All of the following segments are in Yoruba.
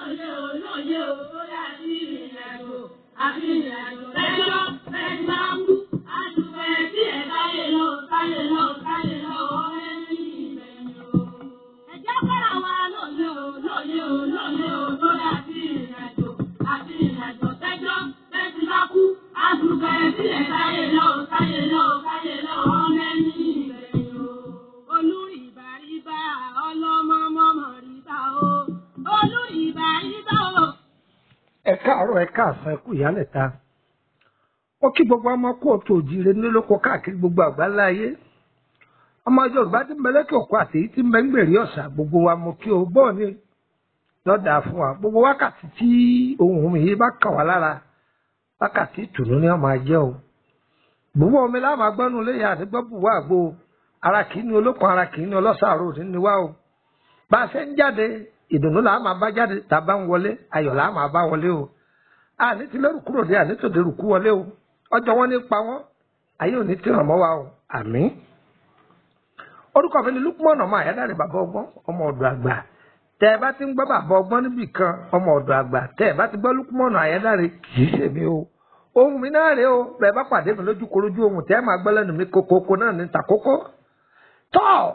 lóye o lóye o lórí àti ìrìnàjò àti ìrìnàjò lẹ́jọ́ lẹ́jọ́ máa ń kú. àdùpẹ́ tí ẹ̀ táyé lọ táyé lọ táyé lọ ọ̀rẹ́ ní ìgbẹ̀yìn o. ẹ̀jẹ̀ fẹ́ra wa lóye o lóye o lóye o lórí àti ìrìnàjò àti ìrìnàjò lẹ́jọ́ lẹ́jọ́ máa kú. àdùpẹ́ tí ẹ̀ táyé lọ táyé lọ táyé lọ ọ̀rẹ́ ní ìgbẹ̀yìn o. olú ìbàríbà ọlọ́mọ mọ́mọ́ ríbà o. olú ìbàríbà o. ẹ káàárọ̀ ẹ káàsán ẹ kú ìyálẹ̀ta ó kí gbogbo ọmọ kú òtún òjìire nílòkó káàkiri gbogbo àgbáńlá ayé ọmọ yorùbá tí ń bẹ lẹ́kẹ̀ òkú àti èyí tí ń bẹ ń gbèrè ọ̀sà gbogbo wa mo kí o bọ́ọ̀ ni lọ́dà fún wa gbogbo wákàtí tí ohun mi yìí bá kàn wá lára wákàtí ìtùnú ni wọ́n máa jẹ́ o gbogbo omi láwọn agbọ́nú léyà àdúgbò bùwá àgbo ara kì í ní olókun ara kì í ní ọlọ́sàárò ní ni wá o bá a ṣe ń jáde ìdùnnú làá máa bá jáde tá a bá ń wọlé ayọ̀ làá máa bá wọlé o àní ti lẹ́rù kúrò dé àní tòde rù kú wọlé o ọjọ́ wọn ní pa wọ́n ayé ò ní tí ràn mọ́ wa o àmín. orúkọ mi ni Lukman ọmọ àyádáre bàbá ọgbọ́n ọmọ ọ̀dọ̀ àgbà tẹ ẹ bá ti ń gbọ́ bàbá ọgbọ́n níbì kan ọmọ ọ̀dọ̀ àgbà tẹ ẹ bá ti gbọ́ Lukman àyádáre kì í ṣe mi o ohun mi náà rèé o bẹ́ẹ̀ bá pàdé mi lójú korojú ohun tẹ ẹ máa gbọ́ lẹ́nu mi kokoko náà ní takoko tọ́ọ̀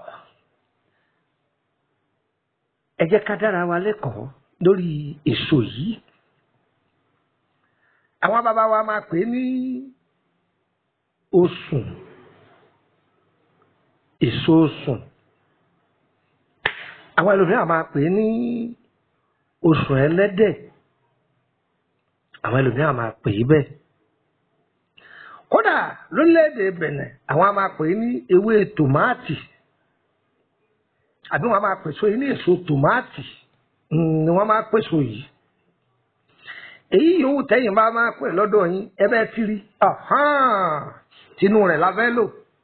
ẹ jẹ́ ká dára wa lẹ́kọ̀ọ́ lórí èso yìí àwọn bàbá wa máa pè é ní osùn èso osùn àwọn ẹlòmíràn máa pè é ní osùn ẹlẹ́dẹ̀ àwọn ẹlòmíràn máa pè é bẹ́ẹ̀ kódà lórílẹ̀‐èdè Bẹ̀nẹ̀ àwọn a máa pè é ní ewé tòmáàtì àbí wọn máa pèsè yìí ní èso tòmáàtì ni wọn máa pèsè yìí èyí yòówù tẹ̀yin bá máa pè lọ́dọ̀ yín ẹ bẹ́ẹ̀ ti rí tinú rẹ̀ la fẹ́ lò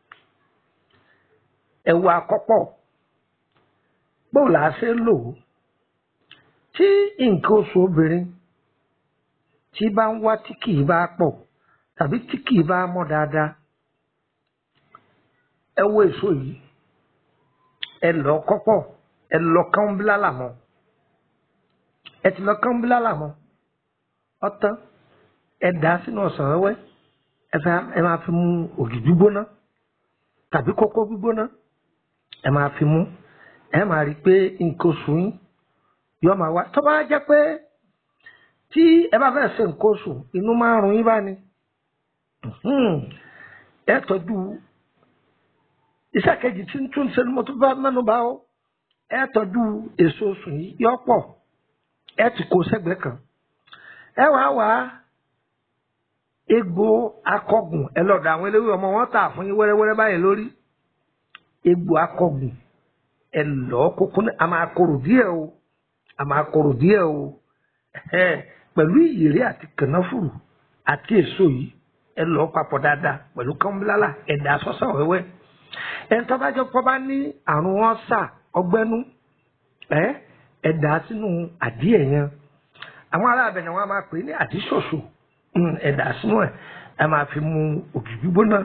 ẹ̀wù àkọ́pọ̀ bóò là á ṣe lò ó tí nǹkan oṣù obìnrin tí bá ń wá tí kì í bá pọ̀ tàbí tí kì í bá mọ́ dáadáa ẹ wo èso yìí ẹ lọ kọ́pọ̀ ẹ lọ kán bílálà mọ́ ẹ ti lọ kán bílálà mọ́ ọtán ẹ dà á sínú ọsàn wẹ́wẹ́ ẹ fẹ́ ẹ máa fi mu ògì gbígbóná tàbí kókó gbígbóná ẹ máa fi mu ẹ máa rí i pé nǹkan oṣù yín yóò máa wá tó bá jẹ́ pé tí ẹ bá fẹ́ ṣe nǹkan oṣù inú máa ń run yín bá ní ẹ tọ́jú iṣẹ́ kejì tí ń tún ṣe ni mo tún bá mẹ́nu bá ó ẹ tọ́jú èso oṣù yìí yọ pọ̀ ẹ ti kó sẹ́gbẹ̀ẹ́ kan ẹ wàá wá egbò akọgùn ẹ lọ́dọ̀ àwọn eléwé ọmọ wọn tà fún yín wẹ́rẹ́wẹ́rẹ́ báyìí lórí egbò akọgùn ẹ lọ kókó ní a máa korò díẹ̀ o a máa korò díẹ̀ o pẹ̀lú ìyèrè àti kànáfùrù àti èso yìí ẹ lọ papọ̀ dáadáa pẹ̀lú kánbílálà ẹ̀dá sọ́sọ́ wẹ́wẹ́ ẹni tó bá jẹ́ pọ́ bá ní àrùn ọ̀sà ọgbẹ́nú ẹ ẹ̀dá sínú àdíẹ̀ yẹn àwọn ará abẹ̀yẹ̀ wọn a máa pè é ní àdíṣòṣò ẹ̀dá sínú ẹ̀ ẹ máa fi mu ògì gbígbóná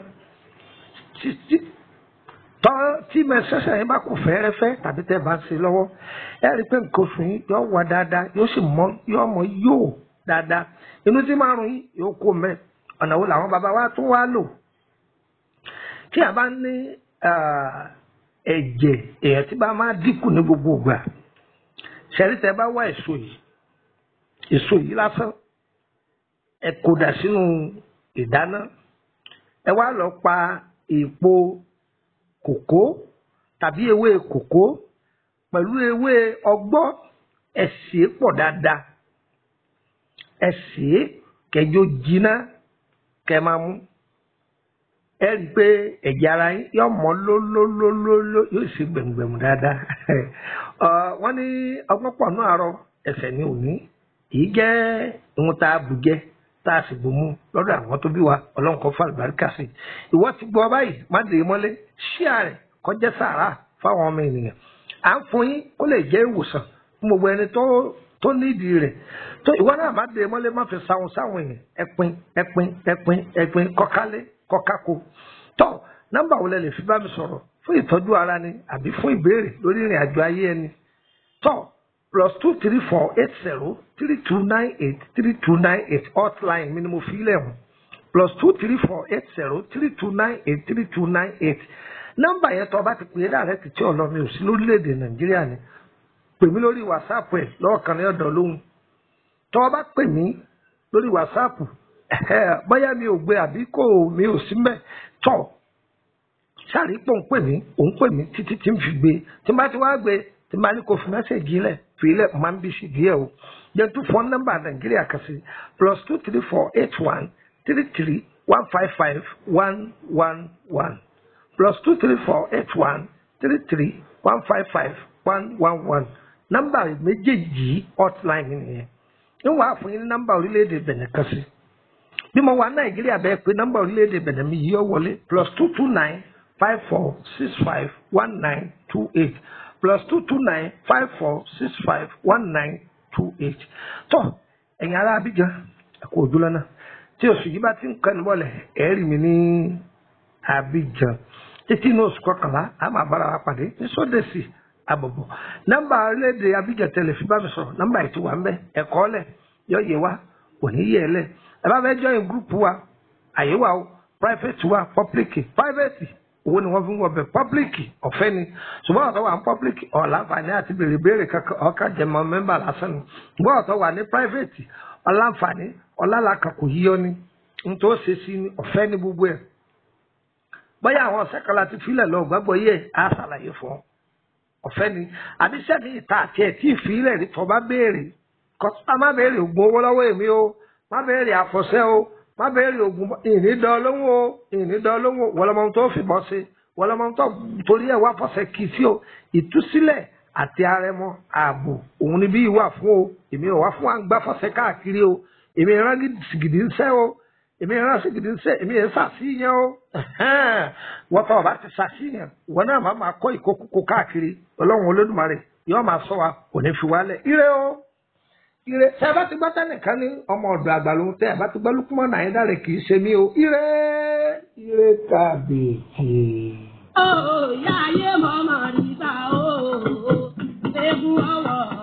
tọ́ tí mẹsẹ̀sẹ̀ yẹn bá kù fẹ́ẹ́rẹ́fẹ́ tàbí tẹ́ bá ń ṣe lọ́wọ́ ẹ rí i pé nǹkan oṣù yín yóò wà dáadáa yóò sì mọ yóò mọ yóò dáadáa inú tí márùn yín yóò kó mẹ́ ọ̀nà wo làwọn bàbá wa tún wá lò tí a bá ní ẹ̀jẹ̀ èèyàn tí bá máa dínkù ní gbogbo ìgbà ṣẹ́rí tẹ́ bá wá èso yìí èso yìí lásán ẹ kó dà sínú ìdáná ẹ wá lọ pa èèpo kòkó tàbí ewé kòkó pẹ̀lú ewé ọgbọ́ ẹ sè é pọ̀ dáadáa ẹ sè é kẹjọ jiná kẹ máa mú ẹ rí i pé ẹ̀jẹ̀ ara yín yóò mọ́ lólólólóló yóò sì gbẹ̀mùgbẹ̀mù dáadáa wọ́n ní ọgbọ́n pọ̀ náà àárọ̀ ẹsẹ̀ ní òní èyí jẹ́ ohun tá a bù jẹ tá a sì bù mú lọ́dọ̀ àwọn tó bí wa ọlọ́run kan fún àlùbáríkà sí i ìwọ ti gbọ́ báyìí má dè é mọ́lé ṣíà rẹ̀ kọjá sàrà fáwọn ọmọ ènìyàn à ń fún yín kó lè jẹ́ ìwòsàn fún gbogbo ẹni tó tó nídìí rẹ̀ tó ìwọ náà má dè é mọ́lé má fi sáwọn sáwọn èèyàn ẹpin ẹpin ẹpin ẹpin kọkálé kọkáko tó nọ́mbà wo lẹ lè fi bá mi sọ̀rọ̀ fún ìtọ́jú ara ni àbí fún ìbéèrè lórí ìrìn àjò ayé ẹni tó plus two three four eight zero three two nine eight three two nine eight hotline mi ni mo fi ilẹ̀ hàn plus two three four eight zero three two nine eight three two nine eight nọ́mbà yẹn tó o bá ti pè é direct tí ọ̀nà mi ò sí lórílẹ̀‐èdè nàìjíríà ni pè mí lórí whatsapp ẹ̀ lọ́ọ̀kan ní ọ̀dọ̀ lóhùn tó o bá pè mí lórí whatsapp bóyá mi ò gbé àbí kò mi ò sí mbẹ̀ tọ̀ sáré pò ń pè mí òun pè mí títí tí n fi gbé tí n bá ti wá gbé tí n bá ní kò fi mẹ́sẹ̀gì lẹ̀ fi lẹ̀ máa ń bí sí díẹ̀ o yẹn tún fọ́n nọ́mbà nàìjíríà kan sí plus two three four eight one three three one five five one one one plus two three four eight one three three one five five one one one nọ́mbà méjèèjì yìí hotline nìyẹn ń wàá fún yín ní nọ́mbà orílẹ̀-èdè Benin kan sí bí mo wà nàìjíríà bẹ́ẹ̀ pé nọ́mbà orílẹ̀-èdè Benin mi yìí ó wọlé plus two two nine five four six five one nine two eight plus two two nine five four six five one nine two eight tó ẹ̀yin ará Abidjan ẹ̀kọ́ òjúlọ náà tí oṣù yìí bá ti ń kẹ́nu bọ́lẹ̀ ẹ̀ rí mi ní Abidjan títí inú oṣù kọkànlá a máa bára wa pàdé ní sódèsì àbọ̀bọ̀ nọ́mbà orílẹ̀-èdè Abidjan tẹ̀lé fi bá mi sọ̀rọ̀ nọ́mbà ètò wa ń bẹ ẹ̀kọ́ lẹ̀ yọ yẹ wa kò ní yẹ ẹ lẹ̀ ẹ bá fẹ́ join group wa àyè wa o private wa public private owó ni wọ́n fi ń wọ̀ bẹ̀ public ọ̀fẹ́ ni ṣùgbọ́n ọ̀tọ̀ wà ní public ọ̀làǹfààní àti béèrè béèrè kankan ọ̀ka jẹmọ mẹ́mbà lásán ni ṣùgbọ́n ọ̀tọ̀ wà ní private ọ̀làǹfààní ọ̀làlàkà kò yíyọ ni n tó ṣe sí ni ọ̀fẹ́ ni gbogbo ẹ̀ bóyá àwọn ọ̀sẹ̀ kan láti filẹ̀ lọ gbàgbọ́ yẹ á ṣàlàyé fún ọ ọ̀fẹ́ ni àbíṣẹ́ mi ìta àti ẹ̀ tí ìfilẹ̀ rí tọ́ bá béèrè kọ́sítà má béèrè ògùn owó lọ́wọ́ èmi o má béèrè àfọ̀ṣẹ́ o má béèrè ògùn ìní dán lóhùn o ìní dán lóhùn o wọlọmọ tó fìbọn ṣe wọlọmọ tó torí ẹ̀ wá fọ̀ṣẹ́ kì í sí o ìtúsílẹ̀ àti arẹmọ ààbò òun ni bí ìwà fún o èmi ò wá fún àgbà fọ̀ṣẹ́ káàkiri o èmi ìran gidi ń sẹ́ o èmi ìran gidi ń sẹ́ èmi ẹ̀ sàṣìyàn o wọ́n tọ́ ọba ti ṣàṣìyàn wọ́n náà máa máa kọ́ ìkókókó káàkiri ọlọ́run olódùmarè yóò máa sọ wa kò ní fi wálẹ̀ ire o ire tẹ ẹ bá ti gbọ́ tẹnìkan ní ọmọ ọ̀dọ̀ àgbà lòun tẹ ẹ bá ti gbọ́ lùkúmọ̀ náà yẹn dáre kì í ṣe mí o ire ire kàbèkì. Ó yá ayé mọ̀mọ́ rí ta ó, egun ọwọ́.